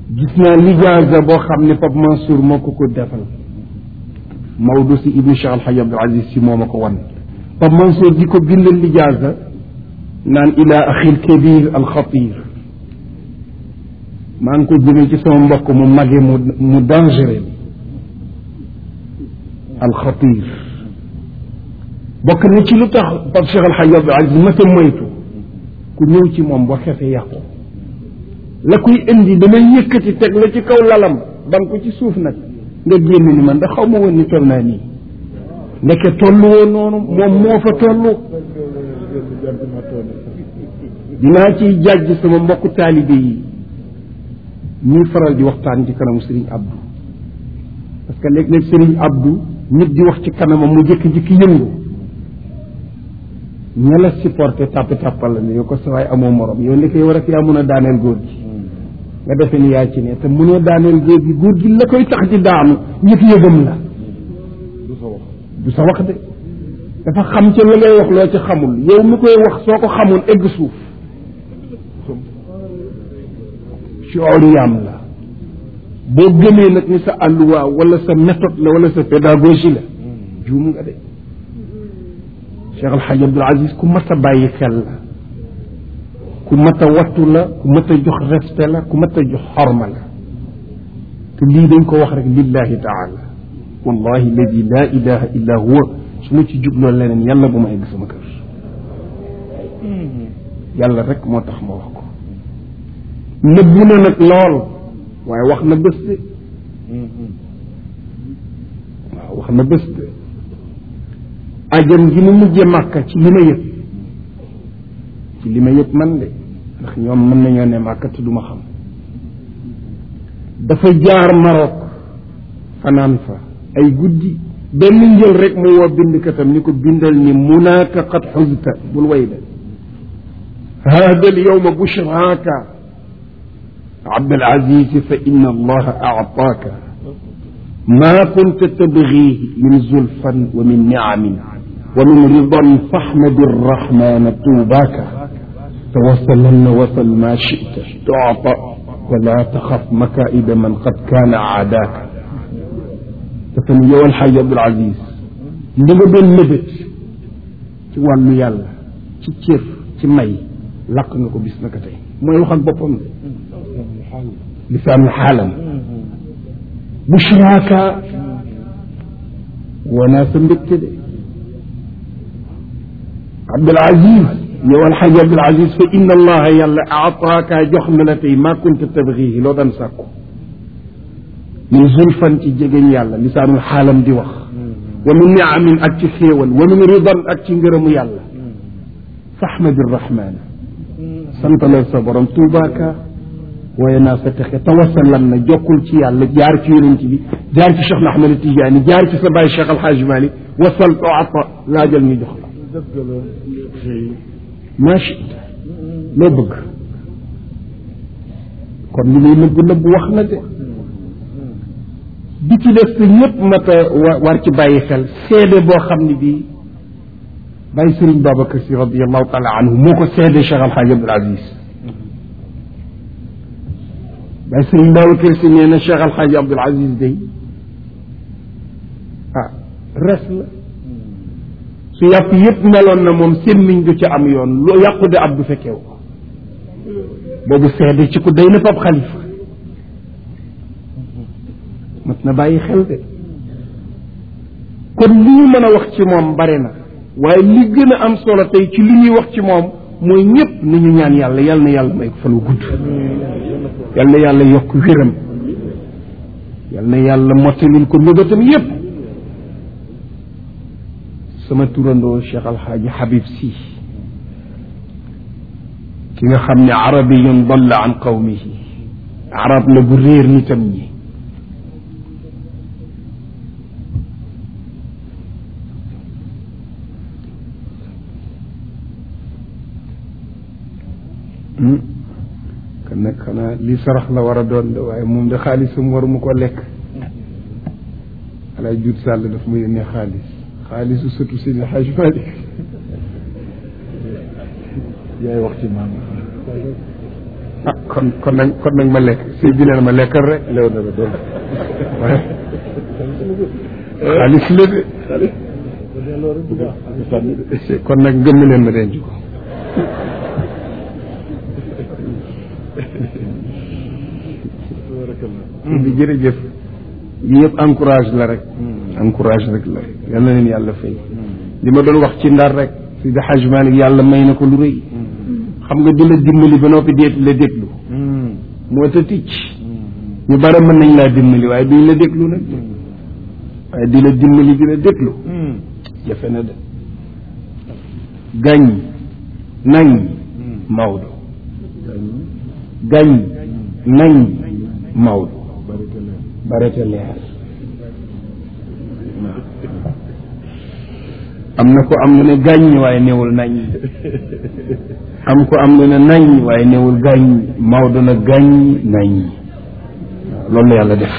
gis naa lijaasa boo xam ne Pape Mansour moo ko ko defal Maodo si ibnu Cheikh Alhaji Abdul Aziz si moo ma ko wan Pape Mansour di ko bindal lijaasa naan ila axil kabir alxatir maa ngi ko jëmee ci sama mbokk mu mage mu mu dangereux alxatir bokk na ci lu tax Pape Cheikh Alhaji Abdul Aziz ma ta moytu ku ñëw ci moom boo xefee yàqu la koy indi damay yëkkati teg la ci kaw lalam dam ko ci suuf nag nga génn ni man da xaw ma woon ni toll naa nii ndeke tollu woon noonu moom moo fa tollu dinaa ciy jàjj sama mbokku taalibe yi ñuy faral di waxtaan ci kanamu Serigne Abdou parce que léeg-léeg Serigne Abdou nit di wax ci kanamam mu jëkki-jëkki yëngu ña la supporté tàpp tàppal la ne yow ko sa waay amoo morom yow ndeke yow rek yaa mun a daaneel góor gi nga defee ni yaa ci ne te mënoo daaneel góor gi góor gi la koy tax di daanu yëf yëgam la du sa wax de dafa xam ca la ngay wax loo ci xamul yow mi koy wax soo ko xamul egg suuf cooriyaam la boo gëmee nag ni sa àlluwaa wala sa méthode la wala sa pédagogie la juum nga de Cheikh El Hadj Abdoul Aziz ku mat a bàyyi xel la ku mat a wattu la ku mat a jox respect la ku mat a jox xorma la te lii dañ ko wax rek lillahi taala wallahi alladi la ilaha illa huwa su ma ci jubloo leneen yàlla bu ma egg sama kër yàlla rek moo tax ma wax ko nëbbu na nag lool waaye wax na bés de waaw wax na bés de ajam gi mu mujje màkka ci li ma yëg ci li ma yëg man de ndax ñoom mën nañoo ne màkka te du ma xam dafa jaar Maroc fanaan fa ay guddi benn njël rek mu woo bindkatam ni ko bindal ni munaaka qad xuzta bul way de hada al yowma bushraaka abdal aziz fa inna allaha aataaka ma kunta tabgihi min zulfan wa min niamin wa min ridan fahmadi arrahmana tuubaaka tawassalanna wasal ma chita tuata wala taxaf makaida man qad kaana aadaaka dafa ni yow alxaaji abdul aziz li nga doon mébét ci wàllu yàlla ci cër ci may lakk nga ko bis naka tey mooy wax ak boppam de lisaanu xaalam bushraaka wanaa sa mbégte de abdul aziz yow alxaaji abdul aziz fa inna allaha yàlla aataaka jox na la tey maa kunta tabgihi loo daan sàkku min zulfan ci jegeñ yàlla lisaanul xaalam di wax wa min niamin ak ci xéewal wa min ridan ak ci ngërëmu yàlla fahmadi rahmaana santalal sa borom tuubaaka waaye naa sa texe tawasalan na jokkul ci yàlla jaar ci yonent bi jaar ci Cheikh Ahmed Tidiane jaar ci sa baay Cheikh Alhaaj Mali wasal toata laajal ñu jox la maa chita loo bëgg kon li muy nëbb nëbb wax na de bi ci des te ñëpp mat a war ci bàyyi xel seede boo xam ne bii bàyyi Sëriñ Babacar Si radiallahu taala anhu moo ko seede Cheikh Alhaaj Abdul Aziz bàyyi Sëriñ Babacar Si nee na Cheikh Alhaaj Abdul Aziz day ah res la su yàpp yëpp meloon na moom sémmiñ du ca am yoon lu yàqu de ab du fekkew ko boobu seede ci ku day na fab xalifa mat na bàyyi xel de kon li ñu mën a wax ci moom bare na waaye li gën a am solo tey ci li ñuy wax ci moom mooy ñëpp ni ñu ñaan yàlla yal na yàlla may ko fan wu gudd yal na yàlla yokk wéram yal na yàlla mottalil ko mébétam yépp sama turandoo Cheikh Alxaaji Habib Sy ki nga xam ne arabiyun dalla an qawmihi arab la bu réer nitam ñi kon nag xanaa li sarax la war a doon de waaye moom de xaalisam waruma ko lekk alaay jut sàll daf ma yónnee xaalis xaalisu sëtu Seydi Hajj Malik yaay wax ci maam ah kon kon nag kon nag ma lekk sëñ bi nee na ma lekkal rek lew na la doon waaye xaalis la de kon nag gëm leen ma denc ko bi jërëjëf yi yëpp encourage la rek encourage rek la yal na leen yàlla fay li ma doon wax ci ndar rek si da Hajj Malik yàlla may na ko lu rëy xam nga di la dimbali ba noppi deet la déglu moo ta ticc ñu bare mën nañ laa dimbali waaye duñ la déglu nag waaye di la dimbali di la déglu jafe na de gañ nañ Maodo gañ nañ Maodo barete leer am na ko am lu ne gàññ waaye newul nañ am ko am lu ne nañ waaye newul gàññ Maodo na gàññ nañ waaw loolu la yàlla def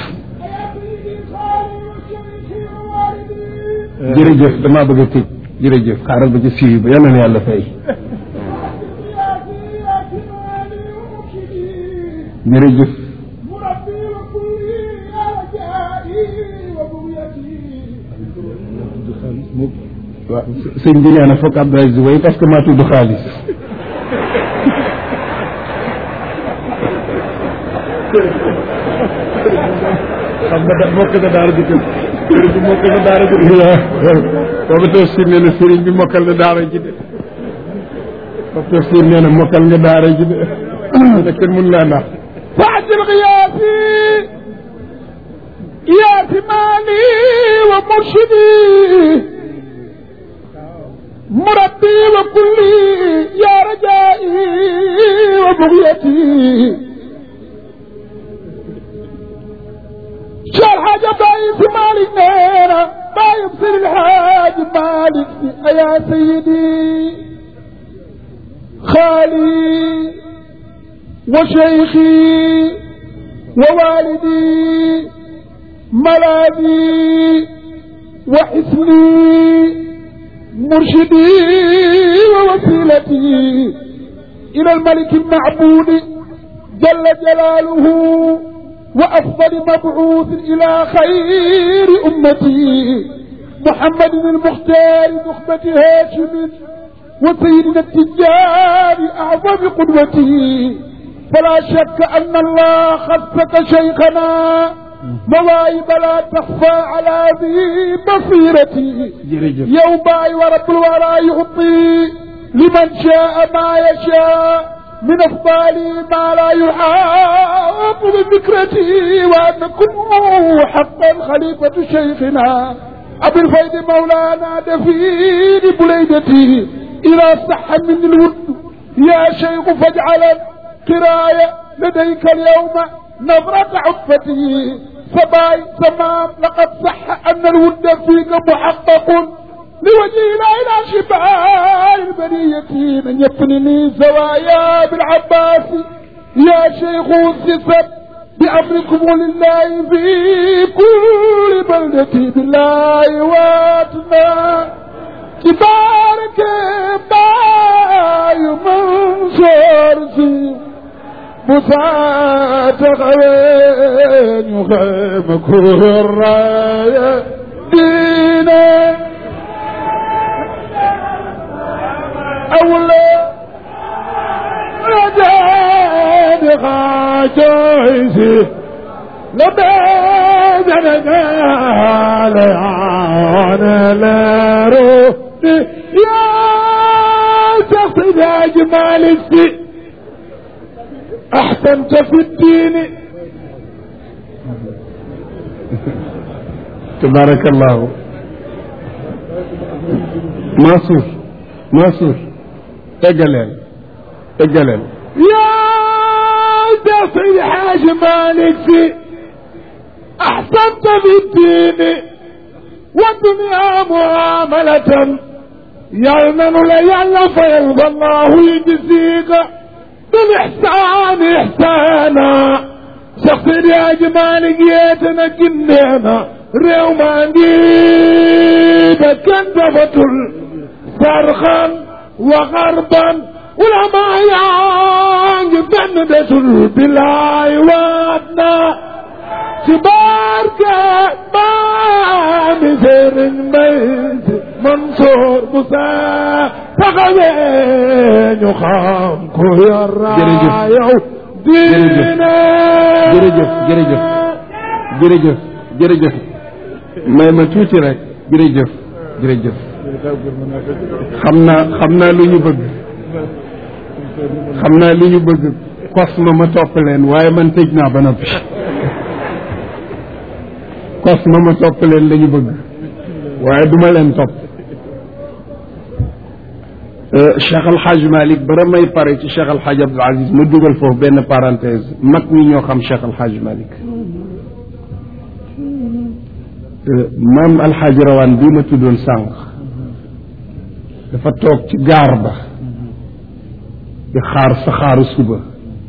jërëjëf damaa bëgg a tëj jërëjëf xaaral ba ci siiw ba yàlla na yàlla fay jërëjëf waaw sëñ bi nee na foog Abdou Aziz way parce que maa tudd xaalis xam nga da mokk na daara ji kër sëriñ bi mokk na daara ji boobu tafsir nee na sëriñ bi mokkal na daara ji de boobu tafsir nee na mokkal nga daara ji de da kenn mun laa nax فاعجل غياثي يا مالي ومرشدي مربي وكلي يا رجائي وبغيتي شال حاجة باي في مالك نيرة ما يبصر الحاج مالك يا سيدي خالي وشيخي ووالدي ملاذي وحسني مرشدي ووسيلتي إلى الملك المعبود جل جلاله وأفضل مبعوث إلى خير أمتي محمد المختار نخبة هاشم وسيدنا التجار أعظم قدوتي فلا شك أن الله خصك شيخنا مواهب لا تخفى على ذي بصيرتي jërëjëf يوم باي ورب الورى يعطي لمن شاء ما يشاء من أفضال ما لا يحاط بذكرتي وأن كنه حقا خليفة شيخنا أبي الفيد مولانا دفين بليدتي إذا صح من الود يا شيخ فاجعل قراية لديك اليوم نظرة عطفتي سباي تمام لقد صح أن الود فيك محقق لوجه لا إلى شباب البرية من يبني زوايا بالعباس يا شيخ السسب بأمركم لله في كل بلدة بالله واتنا تبارك باي منصور سي مساعدة غوين يخيم كرايا دينا أولا رجال خاجيسي لبيت رجال عن لارو يا شخص يا جمال السي أحسنت في الدين tabarakallahu Mansour Mansour eggaleel eggaleel يا شخص الحاج مالك في أحسنت في الدين والدنيا معاملة يلمن ليلا فيرضى الله يجزيك بالإحسان إحسانا شخص يا جمال جيتنا كنينا ريوما جيبا كنتفة صرخا وغربا ولما ngi benn desul bilaay waat na ci barke maami sëriñ mbay si Mansoor bu saa taxawee ñu xam ko yara yow diine jërëjëf jërëjëf jërëjëf jërëjëf may ma tuuti rek jërëjëf jërëjëf xam naa xam naa lu ñu bëgg xam naa li ñu bëgg kos ma ma topp leen waaye man tëj naa ba noppi kos ma ma topp leen la ñu bëgg waaye duma leen topp Cheikh Al Hadj Malick bara may pare ci Cheikh Al Hadj Abdoul Aziz ma dugal foofu benn parenthèse mag ñi ñoo xam Cheikh Al Hadj Malick maam Al Hadj Rawaan bii ma tuddoon sànq dafa toog ci gaar ba di xaar saxaaru suba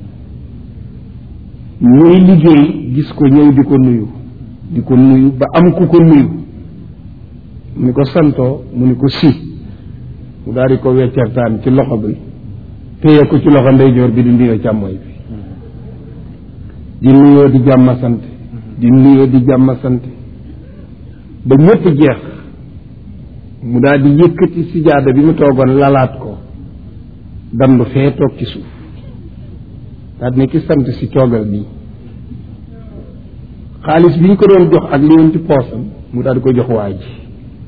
ñuy liggéey gis ko ñëw di ko nuyu di ko nuyu ba am ku ko nuyu mu ni ko santoo mu ni ko si mu daal di ko weccertaan ci loxo bi téye ko ci loxo ndeyjoor bi di nuyoo càmmooy bi di nuyoo di jàmma sant di nuyoo di jàmma sant ba ñëpp jeex mu daal di yëkkati sijaada bi mu toogoon lalaat ko dandu fee toog ci suuf daal ne ki sant si toogal nii xaalis bi ñu ko doon jox ak li woon ci poosam mu daal di ko jox waa ji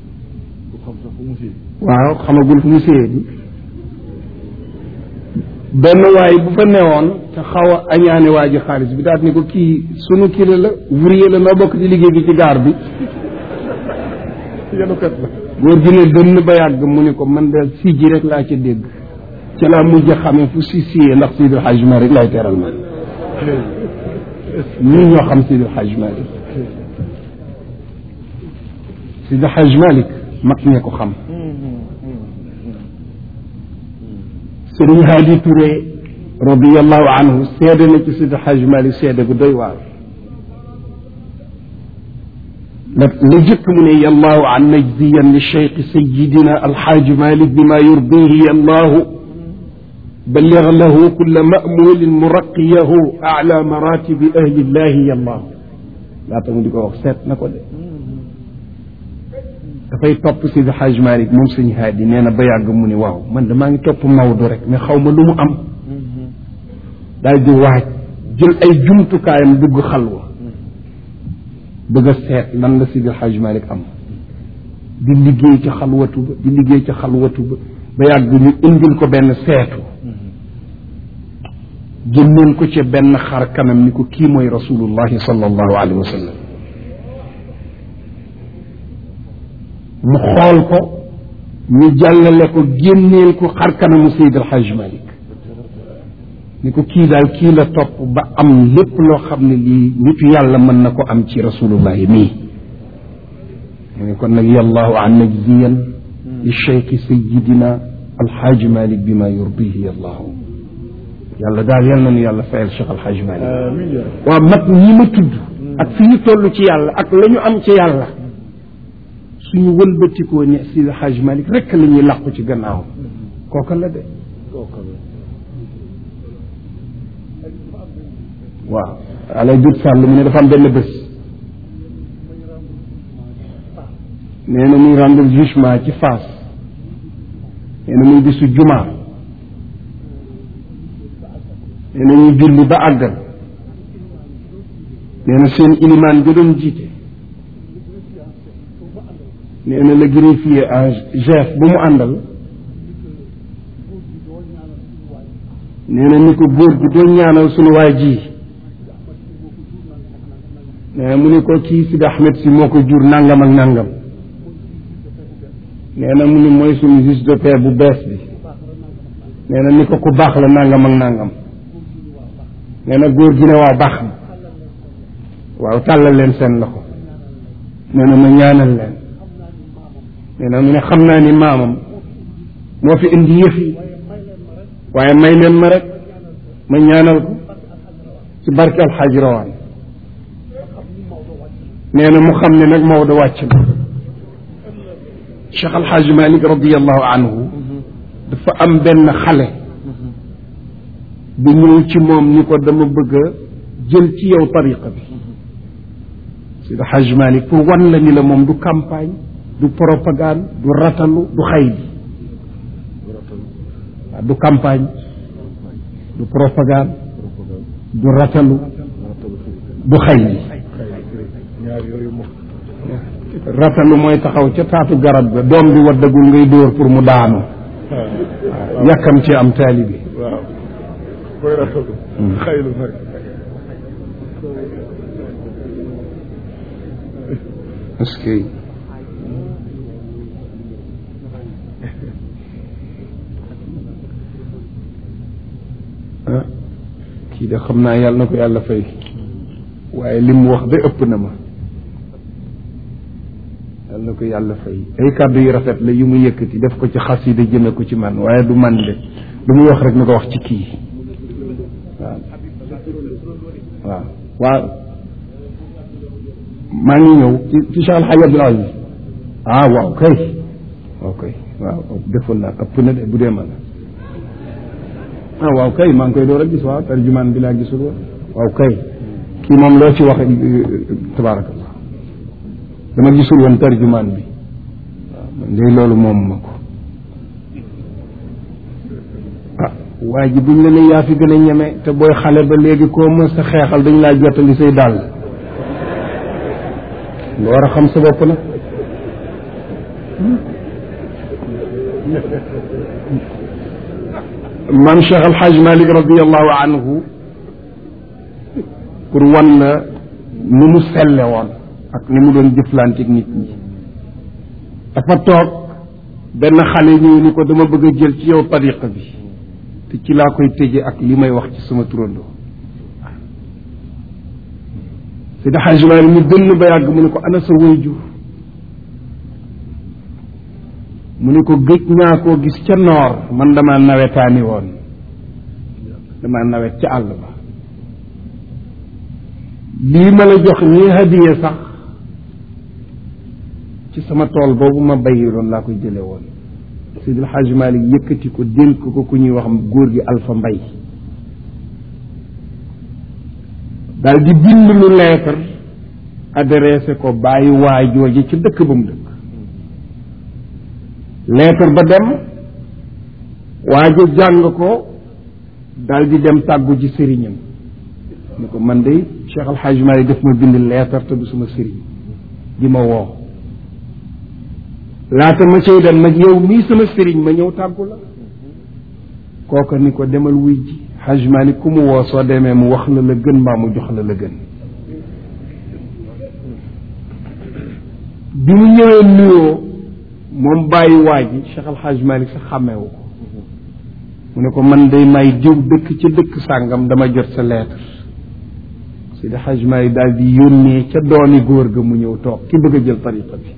waaw xamagul fu mu séyee bi benn waay bu fa newoon te xaw a añaane waa ji xaalis bi daal ne ko kii sunu kii la la ouvrier la noo bokk ci liggéey bi ci gaar bi yanukat la góor gi ne dënn ba yàgg mu ne ko man de si ji rek laa ca dégg ca laa mujj a xamee fu si siyee ndax Seydi El Hadj Malick lay teral man ñun ñoo xam Seydi El Hadj Malick Seydi El Hadj Malick mag ñee ko xam Sëriñ Haadi Touré radiallahu anhu seede na ci Seydi El Hadj Malick seede gu doy waar la la jëkk mu ne yallahu an najziyan li cheikh sayidina alxaaji malik bima yurdihi yallahu balligh lahu kulla mamulin muraqiyahu ala maratibi ahli llahi yallahu laata mu di ko wax seet na ko de dafay topp Seydi Hadj Malick moom sëñ haadi nee na ba yàgg mu ne waaw man damaa ngi topp Maodo rek mais xaw ma lu mu am daal di waaj jël ay jumtukaayam dugg xalwa bëgg a seet lan la Seydi Hadj Malick am di liggéey ci xalwatu ba di liggéey ci xalwatu ba ba yàgg ñu indil ko benn seetu génneel ko ca benn xar kanam ni ko kii mooy rasulullahi sallallahu alayhi wa sallam mu xool ko ñu jàllale ko génneel ko xar kanamu Seydi Hadj Malick ni ko kii daal kii la topp ba am lépp loo xam ne lii nitu yàlla mën na ko am ci rasulullahi mii mu ne kon nag yallahu an najziyan li cheikhi sayidina alxaaji malik bi ma yurdihi yallahu yàlla daal yal na nu yàlla fayal cheikh alxaaji malik waaw mag ñi ma tudd ak fi ñu toll ci yàlla ak la ñu am ci yàlla suñu wëlbatikoo ne si alxaaji malik rekk la ñuy làqu ci gannaaw kooka la de waaw alay dut sàll mu ne dafa am benn bés nee na muy rendre jugement ci Fass nee na muy bisu jumaa nee na ñu julli ba àggal nee na seen ilimaan ga doon jiite nee na le greffier en chef bu mu àndal nee na ni ko góor gi doo ñaanal sunu waay ji nee mu ni ko kii Sidi Ahmed si moo ko jur nangam ak nangam nee na mu ni mooy suñu juge de paix bu bees bi nee na ni ko ku baax la nangam ak nangam nee na góor gi ne waaw baax na waaw tàllal leen seen loxo nee na ma ñaanal leen nee na mu ne xam naa ni maamam moo fi indi yëf yi waaye may leen ma rek ma ñaanal ko ci barke alxaaji rawaan nee na mu xam ne nag Maodo wàcc na Cheikh Alxaaji Malik radiallahu anhu dafa am benn xale bi ñëw ci moom ni ko dama bëgg a jël ci yow tariqa bi Seydi Hajj Malik pour wan la ni la moom du campagne du propagande du ratalu du xaydi waaw du campagne du propagande du ratalu du xaydi ñaar yooyu moom ratalu mooy taxaw ca taatu garab ga doom bi waddagul ngay dóor pour mu daanu waaw yàkkam ci am taalibi waaw koy rafetlu xaylu nag est-ce que ah kii de xam naa yàlla na ko yàlla fay waaye li mu wax de ëpp na ma yàlla na ko yàlla fay ay kàddu yu rafet la yu mu yëkkati def ko ci xasida jëme ko ci man waaye du man de lu muy wax rek na ko wax ci kii waaw waaw waaw maa ngi ñëw ci ci Cheikh Al Hadj Abdoul Aziz ah waaw kay waaw kay waaw defoon naa ëpp na de bu dee man ah waaw kay maa ngi koy door a gis waaw tarjumaan bi laa gisul woon waaw kay kii moom loo ci wax tabaarakallah dama gisul woon tarjumaan bi waaw man de loolu moom ma ko ah waa ji buñ la ne yaa fi gën a ñeme te booy xale ba léegi koo mës sa xeexal dañ laa jottali say dàll nga war a xam sa bopp nag maam Cheikh Al Hadj Malick radiallahu anhu pour wan la ni mu selle woon ak ni mu doon jëflanteeg nit ñi dafa toog benn xale ñëw ni ko dama bëgg a jël ci yow tariqa bi te ci laa koy tëje ak li may wax ci sama turandoo Seydi Hadj Malick mu dënn ba yàgg mu ne ko ana sa waajur mu ne ko gëj naa koo gis ca noor man dama nawetaani woon dama nawet ca àll ba lii ma la jox nii hadiya sax ci sama tool boobu ma bayi doon laa koy jële woon Seydil Hadj Malick yëkkati ko dénk ko ku ñuy wax góor gi Alpha Mbay daal di bind lu lettre adressé ko bàyyi waajooje ci dëkk ba mu dëkk lettre ba dem waajo jàng ko daal di dem tàggu ji sëriñam ni ko man de Cheikh Al Hadj Malick def ma bind lettre te du sama sëriñ di ma woo laata ma cay dem nag yow mii sama sëriñ ma ñëw tàggu la kooka ni ko demal wuy ji Hadj Malick ku mu woo soo demee mu wax la la gën mbaa mu jox la la gën bi mu ñëwee nuyoo moom bàyyi waa ji Cheikh Al Hadj Malick sax xàmmeewu ko mu ne ko man day may diw dëkk ca dëkk sàngam dama jot sa lettre Seydi Hadj Malick daal di yónnee ca doomi góor ga mu ñëw toog ki bëgg a jël tariqa bi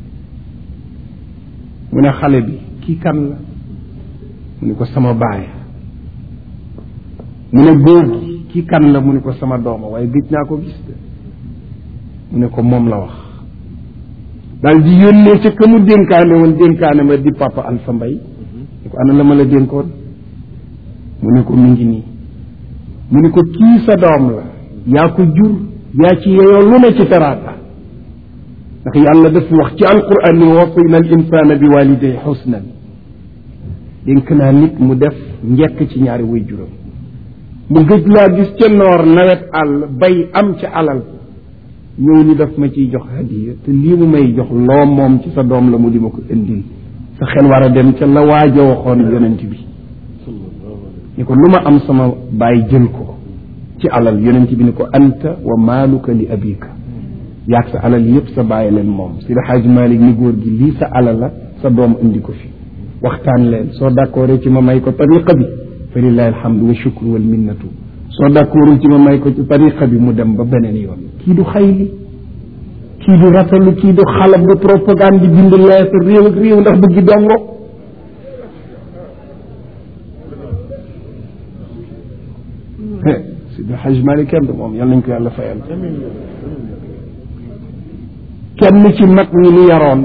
mu ne xale bi kii kan la mu ne ko sama baay mu ne góor gi kii kan la mu ne ko sama dooma waaye gëj naa ko gis de mu ne ko moom la wax daal di yónnee ca ka mu dénkaane woon dénkaane ma di papa Alpha Mbay ne ko ana la ma la dénkoon mu ne ko mi ngi nii mu ne ko kii sa doom la yaa ko jur yaa ci yeyoo lu ne ci teraata ndax yàlla daf wax ci alquran ni wasayna al insana bi waliday xusnan dénk naa nit mu def njekk ci ñaari way juram mu gëj laa gis ca noor nawet àll bay am ca alal ñëw ni daf ma ciy jox hadiya te lii mu may jox loo moom ci sa doom la mu di ma ko indil sa xel war a dem ca la waaja waxoon yonent bi ni ko lu ma am sama baay jël ko ci alal yonent bi ni ko anta wa maaluka li abika yaag sa alal yépp sa bàyyi leen moom si Xaaj Malik ni góor gi lii sa alal la sa doom indi ko fi waxtaan leen soo d'accordee ci ma may ko tariqa bi fa lillahi alhamdu wa shukru wal minnatu soo d'accordul ci ma may ko ci tariqa bi mu dem ba beneen yoon kii du xayli kii du ratalu kii du xalab du propagande di bind lettre réew ak réew ndax bëggi dongo Sidi Xaj Malik kenn du moom yal nañ ko yàlla fayal kenn ci mag ñi ni yaroon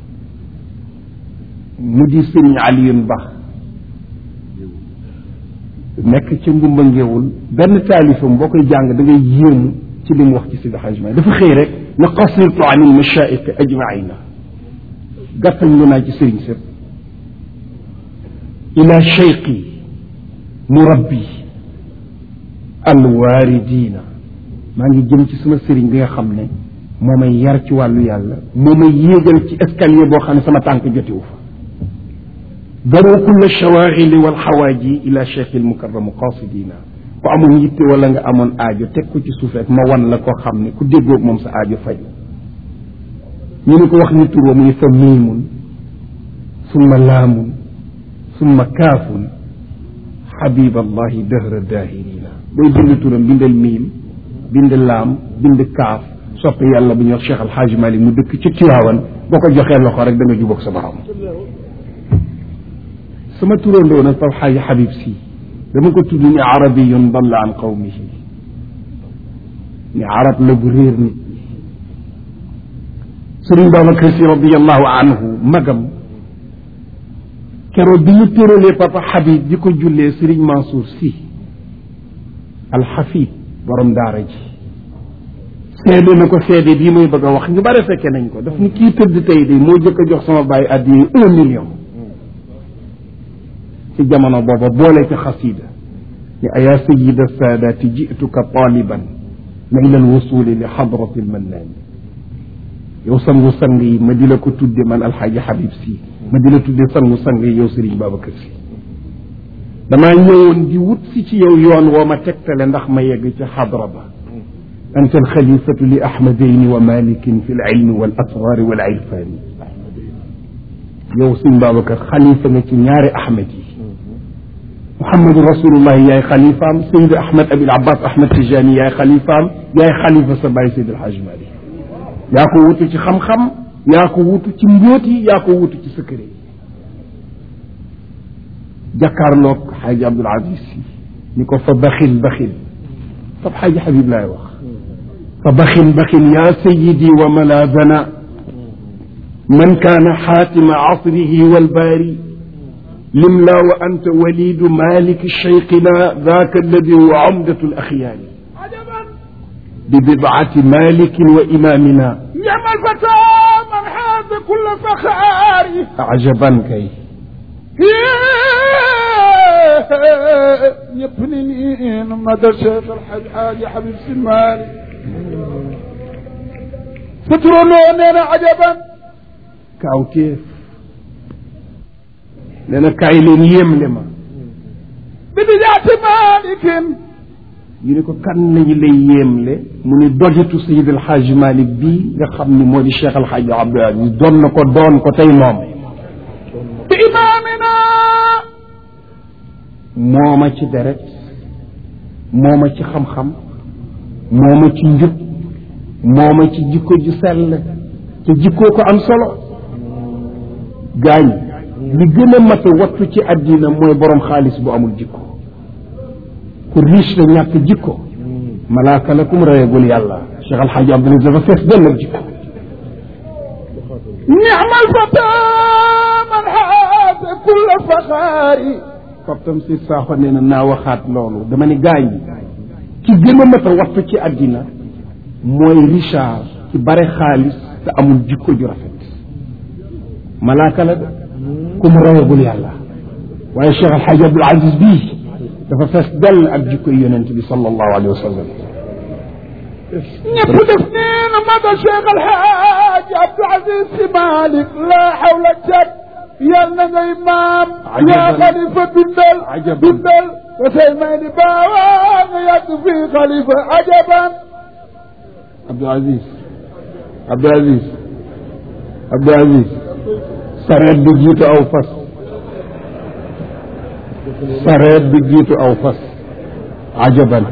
mu di sëriñ Aliyun Ba nekk ca ngumba ngeewul benn taalifam boo koy jàng da ngay yéemu ci li mu wax ci Sidi Hajj Maalik dafa xëy rek na qasirtu an il mashaaiq ajmaina gàttañ lu naa ci sëriñ sëpp ila cheyqi murabbi alwaaridina maa ngi jëm ci sama sëriñ bi nga xam ne moo may yar ci wàllu yàlla moo may yéegal ci escalier boo xam ne sama tànk jotiwu fa daru kulla shawaxili wal xawaaji ila cheikh il mukarramu qasidina ku amoon yitte wala nga amoon aajo teg ko ci suuf rek ma wan la koo xam ne ku déggoog moom sa aajo faj ñu ne ko wax ni tur wa muy fa miimun summa laamun summa kaafun xabib allahi dëhra daahirina booy bind turam bindal miim bind laam bind kaaf soppe yàlla bu ñuy wax Cheikh Alxaaji Malik mu dëkk ci Tiwaawan boo ko joxee loxo rek da nga jubóog sa borom sama turandoo nag Pape Xaaji Habib si dama ko tudd ni arabiyun dalla an qawmihi ni arab la bu réer nit ñi Sëriñ Babacar Si radiallahu anhu magam keroog bi ñu tëralee Papa Habib di ko jullee Sëriñ Mansour si alxafid borom daara ji seede na ko seede bii muy bëgg a wax ñu bare fekke nañ ko daf ni kii tëdd tey de moo jëkk a jox sama bàyyi addiye un million ci jamono booba boole ci xasida ni ayaa sayida saadaati jituka taliban naila alwusuli li xadrati almannaani yow sangu sang yi ma di la ko tudde man alxaaji Habib si ma di la tudde sangu sang yi yow Sëriñ Babacar si damaa ñëwoon di wut si ci yow yoon woo ma tegtale ndax ma yegg ci xadra ba anta alxalifatu li ahmadayni wa malikin fi lilmi wal asrari wal irfani yow Sëriñ Babacar xalifa nga ci ñaari ahmad yi muhammadu rasulullahi yaay xalifaam sayid ahmad abil abbas ahmad tijani yaay xalifaam yaay xalifa sa bàyyi sayid alhaj malik yaa ko wutu ci xam-xam yaa ko wutu ci mbóot yi yaa ko wutu ci secret yi jàkkaarloog xaaji abdul aziz si ni ko fa baxil baxil fab xaaji xabib laay wax fa baxil baxil yaa sayidi wa malaazana man kaana xaatima asrihi walbaari limla wa anta walidu maliki cheyqina ذاك الذي هو عمدة الأخيار ببضعة مالك وإمامنا نعم الفتى من حاز كل فخار عجبا كي يبني مدى شيخ الحاج حاج حبيب سمالي فتروني عجبا كاوتيف nee na kaay leen yéemle ma bidijaati malikin ñu ne ko kan lañu lay yéemle mu ni dogitu sayid alxaaj malik bii nga xam ni moo di cheikh alxaaj abdul aziz doon na ko doon ko tey moom bi imaamina mooma ci deret mooma ci xam-xam mooma ci njub mooma ci jikko ju sell te jikkoo ko am solo gaañ li gën a mat a wattu ci àddina mooy borom xaalis bu amul jikko ku riche la ñàkk jikko malaaka la kum rayagul yàlla cheikh alxaaji abdul aziz dafa fees dell ak jikko نعم الفتى من حاز كل فخار fab tam si saaxo nee na naa waxaat loolu dama ne gaañ ci gën a mat a wattu ci àddina mooy richard ci bare xaalis te amul jikko ju rafet malaaka la de ku mu rawagul yàlla waaye cheikh alxaaji abdul aziz bii dafa fees dell ak jikkoy yonent bi sallallahu alayhi wa sallam ñëpp def neen mada cheikh alhaaj abdul aziz si malik la hawla jab yal na ngay maam yaa xalifa bindal Ajaban. bindal te say may di baawaa nga yàgg fii xalifa ajaban abdul aziz abdul aziz abdul aziz sareet bi jiitu aw fas sareet bi jiitu aw fas ajaban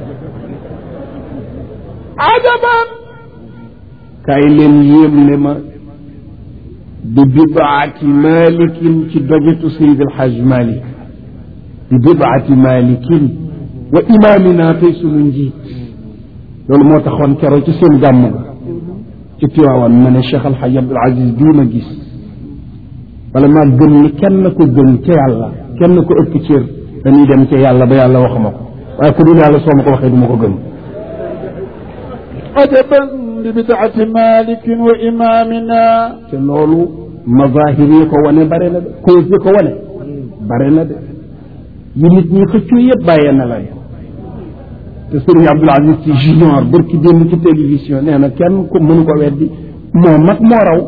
ajaban kaay leen yéem ne ma bi bidaati malikin ci dogetu sayid alxaaj malik bi bidaati malikin wa imaamina tey sunu njiit loolu moo taxoon keroog ci seen gàmm ga ci Tiwaawan ma ne Cheikh Alxaaj Abdul Aziz bii ma gis wala maa gëm ni kenn ko gën ca yàlla kenn ko ëpp cër dañuy dem ca yàlla ba yàlla waxuma ko waaye ku dul yàlla soo ma ko waxee du ma ko gëm عجبا لبدعة مالك وإمامنا te loolu mazahir yi ko wane bare na de cause yi ko wane bare na de yi nit ñi xëccoo yëpp bàyyee na lay te sëriñ Abdoul Aziz Sy junior bërki démb ci télévision nee na kenn ko mënu ko weddi moo mag moo raw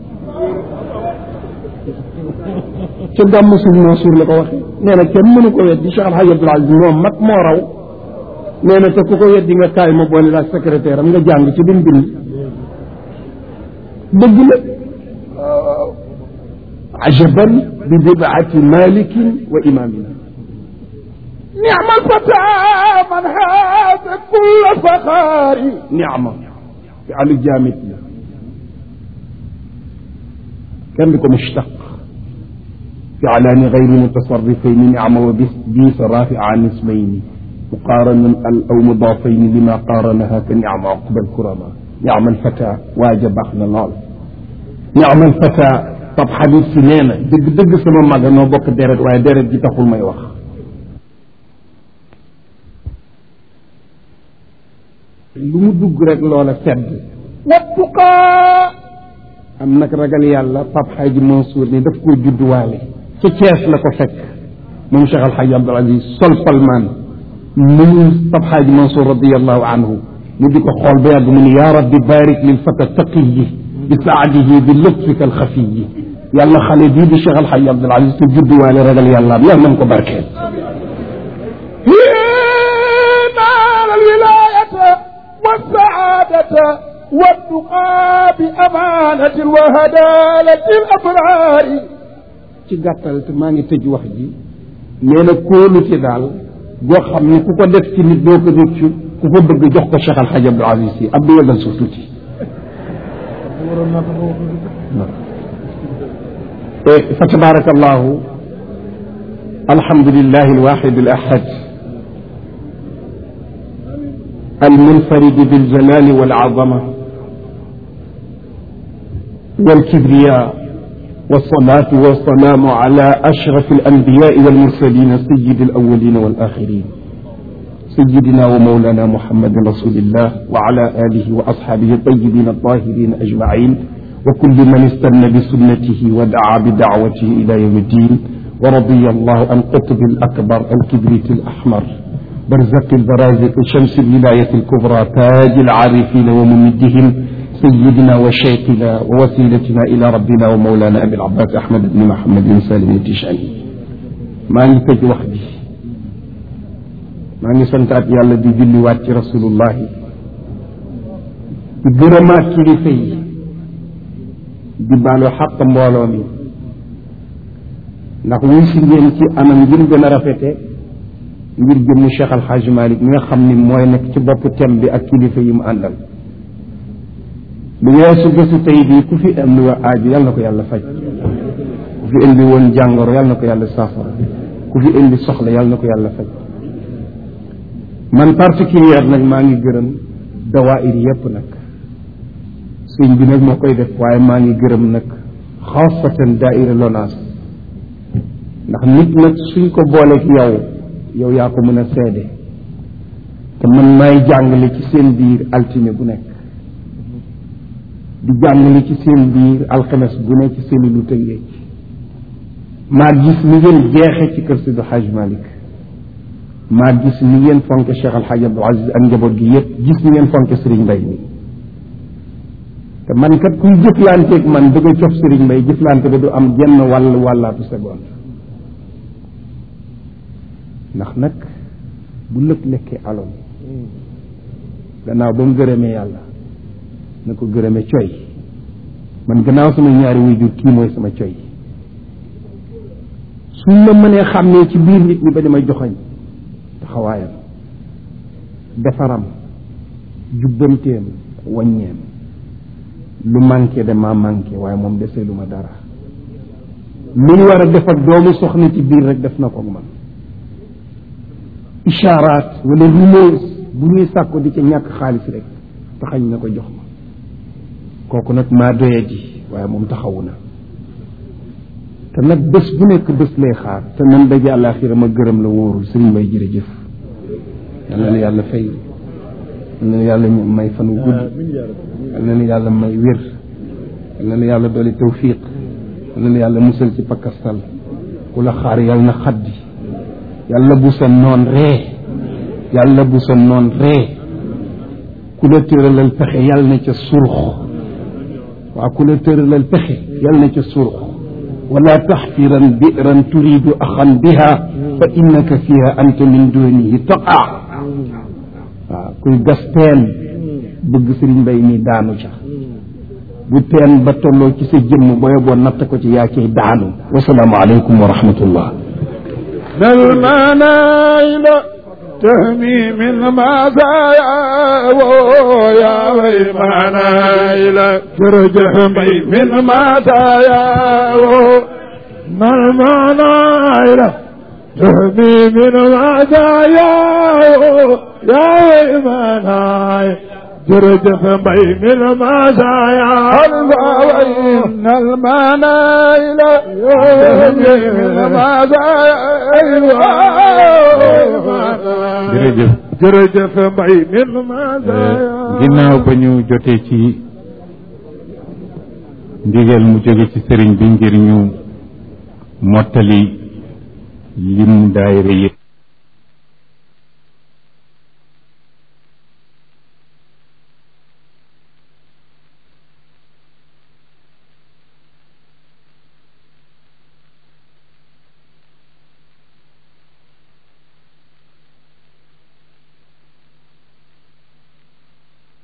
ca gàmm suñ Mansour la ko waxee nee na kenn mënu ko weddi Cheikh Alhaji Abdoul Aziz moo mag moo raw nee na te ku ko weddi nga kaay ma boole la secrétaire am nga jàng ci lim bind dëgg la ajaban bi bidaati malikin wa imamina نعم الفتى من هذا كل فخار niama fi alu jaamit la kenn di ko mushtaq fi alaani gayri mutasarrifayni niama wa bis biis rafia an ismayni muqaaranan al aw mudaafayni lima qaaranaha ka niama aqba alkurama niama alfata waaja baax na lool niama alfata pap xabib si nee na dëgg dëgg sama mag noo bokk deret waaye deret ji taxul may wax lu mu dugg rek loola sedd والتقى am nag ragal yàlla Pape Hadji Mansour ni daf koo judduwaale ca Cees la ko fekk moom Cheikh Al Hadji Abdoul Aziz sol palmaan nuyu Pape Hadji Mansour radiallahu anhu mu di ko xool ba yàgg mu ni yaa rabbi barik lil fata taqiyi bi saadihi bi lutfika alxafiyi yàlla xale bii di Cheikh Al Hadji Abdoul Aziz te judduwaale ragal yàlla am yàlla nañ ko barkeel نال الولاية والسعادة والتقى بأمانة وهدالة الأبرار ci gàttal te maa ngi tëj wax ji nee na kóolute daal goo xam ne ku ko def ci nit doo ko rëccu ku ko bëgg jox ko Cheikh Al Hadj Abdoul Aziz Sy Abdou yëgal suuf tuuti fa tabaraka allahu alhamdulillahi alwahid alahad المنفرد بالجلال والعظمه والكبرياء والصلاة والسلام على أشرف الأنبياء والمرسلين سيد الأولين والآخرين سيدنا ومولانا محمد رسول الله وعلى آله وأصحابه الطيبين الطاهرين أجمعين وكل من استنى بسنته ودعا بدعوته إلى يوم الدين ورضي الله عن قطب الأكبر الكبريت الأحمر برزق البرازق شمس الولاية الكبرى تاج العارفين وممدهم سيدنا وشيخنا ووسيلتنا إلى ربنا ومولانا أبي العباس أحمد بن محمد بن سالم التشاني ما نتج وحدي ما نسنتات يالا دي جلي وات رسول الله di gërëmaat kilifa yi di baalu xaq mbooloo mi ndax wuy si ngeen ci anam ngir gën a rafete ngir jëmmu Cheikh Al Hadj Malick mi nga xam ni mooy nekk ci bopp tem bi ak kilifa yi mu àndal lu weesu bésu tey bii ku fi indi wa aaju yal na ko yàlla faj ku fi indi woon jàngoro yal na ko yàlla saafara ku fi indi soxla yal na ko yàlla faj man particulière nag maa ngi gërëm dawaayir yépp nag sëñ bi nag moo koy def waaye maa ngi gërëm nag xaasatan daaira lonaas ndax nit nag suñ ko booleeg yow yow yaa ko mën a seede te man maay jàngale ci seen biir altine bu nekk di jàngale ci seen biir alxames bu ne ci seen lu tëngee maa gis ni ngeen jeexe ci kër Sidi Hadj Malick maa gis ni ngeen fonke Cheikh Al Hadj Abdoul Aziz ak njaboot gi yépp gis ni ngeen fonke Serigne Mbaye mi te man kat kuy jëflanteeg man bëgg a cof Serigne Mbaye jëflante ba du am genn wàll wàllaatu seconde ndax nag bu lëkk lekkee aloon gannaaw ba mu gërëmee yàlla na ko gërëme coy man gannaaw sama ñaari wuy jur kii mooy sama coy suñ ma mënee xàmmee ci biir nit ñi ba dama joxoñ taxawaayam defaram jubbanteem waññeem lu manqué de maa manqué waaye moom desee lu ma dara lu ñu war a def ak doomu soxna ci biir rek def na ko man ishaaraat wala rumeurs bu ñuy sàkko di ca ñàkk xaalis rek taxañ na ko jox ma kooku nag maa doye ji waaye moom taxawu na te nag bés bu nekk bés lay xaar te nan daje àllaaxira ma gërëm la wóorul sëriñ Mbay jërëjëf yal na la yàlla fay yal na la yàlla may fan wu gudd yal na la yàlla may wér yal na la yàlla dooli tawfiq yal na la yàlla musal ci pakkastal ku la xaar yal na xaddi yàlla bu sa noon ree yàlla bu sa noon ree ku la tëralal pexe yàlla na ca surux waaw ku la tëralal pexe yàlla na ca surux wala taxfiran biran turidu axan biha fa innaka fiha anta min dunihi taqa waaw kuy gas teen bëgg sëriñ mbay mi daanu ca bu teen ba tolloo ci sa jëmm booye boo natt ko ci yaa cay daanu wasalaamu aleykum wa rahmatullah المنايل تهمي من مزايا يا وي منايل ترجح بي من مزايا ما المنايل تهمي من مزايا يا وي منايل ترجف بين المزايا وإن المنايل تهمي من مزايا jërëjëf jërëjëf mbay min mazaaya ginnaaw ba ñu jotee ci ndigal mu jóge ci sëriñ bi ngir ñu mottali lim daayira yëpp